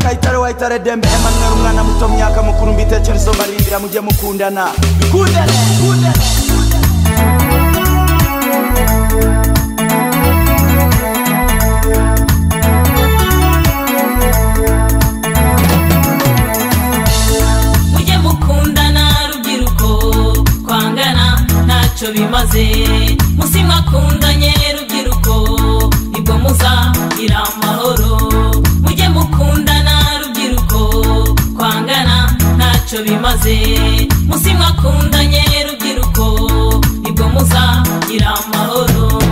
Umutware dembe Emmanuel umwana muto myaka mukuru mbitekerezo marindira mujye mukundana bikundane bikundane mujye mukundana rubyiruko kwangana ntacyo bimaze musi mwakundanye rubyiruko nibwo muzagira amahoro mujye mukundana rubyiruko kwangana ntacyo bimaze musi mwakundanye rubyiruko nibwo muzagira amahoro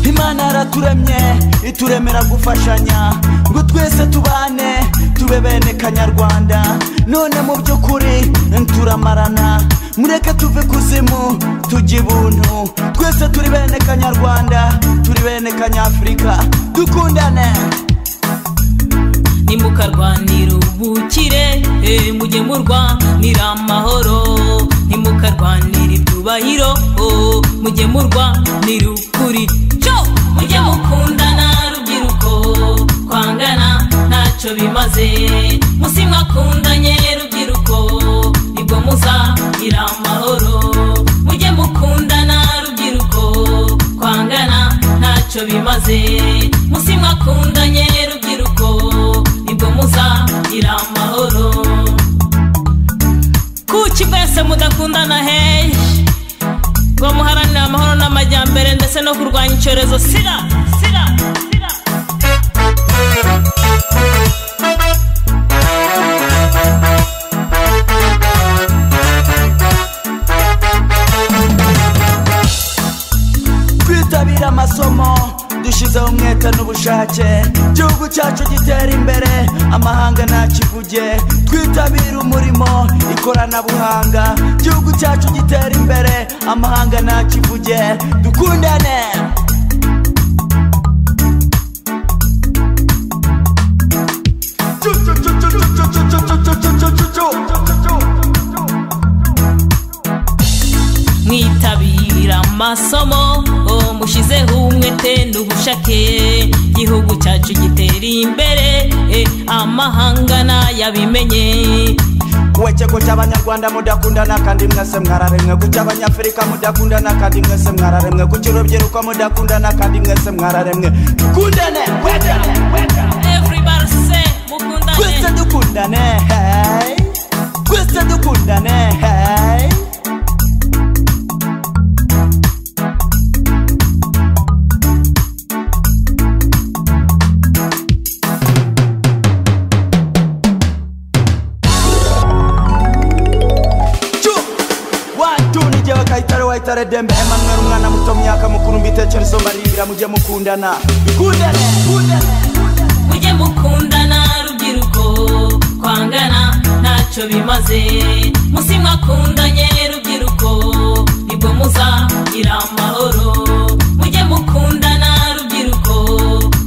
imana yaraturemye ituremera gufashanya ngo twese tubane tube bene kanyarwanda none mu by'ukuri turamarana mureke tuve kuzimu tujye ibuntu twese turi bene kanyarwanda turi bene kanyafurika dukundane ntimukarwanira ubukire eh, mujye murwanira amahoro ntimukarwanira ibyubahiro oh, mujye murwanira ukuri cyo mujye mukundana rubyiruko kwangana ntacyo bimaze musi mwakundanye rubyiruko nibwo muzagira amahoro mujye mukundana rubyiruko kwangana ntacyo bimaze musi mwakundanye rubyiruko nibwo muzagira amahoro kuki mwese mudakundana heyi ngo muharanire amahoro n'amajyambere ndetse no kurwanya icyorezo sida sida sida twitabire amasomo dushyizeho umwete n'ubushake igihugu cyacu gitera imbere amahanga ntakivuge twitabire umurimo ikoranabuhanga igihugu cyacu gitera imbere amahanga ntakivuge dukundane mwitabira amasomo oh, mushizeho umwete n'ubushake igihugu cyacu gitera imbere eh, amahanga nayabimenye we kigo cy'abanyarwanda mudakundana kandi mwese mwararemwe ku cy'abanyafurika mudakundana kandi mwese mwararemwe ku cy'urubyiruko mudakundana kandi mwese mwararemwe dukundane wedane wedane everybody say mukundane twese dukundane hey. twese dukundane hey. Chu! One, two, ni jewe kayitare wayitare dembe Emmanuel umwana muto myaka mukuru mbitekerezo marindira mujye mukundana dukundane dukundane mujye mukundana rubyiruko kwangana ntacyo bimaze musi mwakundanye rubyiruko nibwo muzagira amahoro mujye mukundana rubyiruko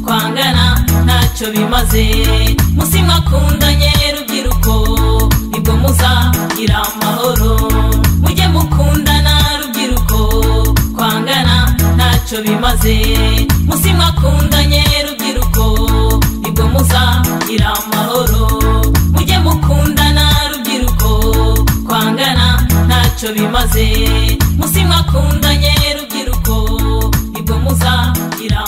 kwangana ntacyo bimaze musi mwakundanye rubyiruko nibwo muzagira amahoro mujye mukundana rubyiruko kwangana ntacyo bimaze musi mwakundanye rubyiruko nibwo muzagira amahoro mujye mukundana rubyiruko kwangana ntacyo bimaze musi mwakundanye rubyiruko nibwo muzagira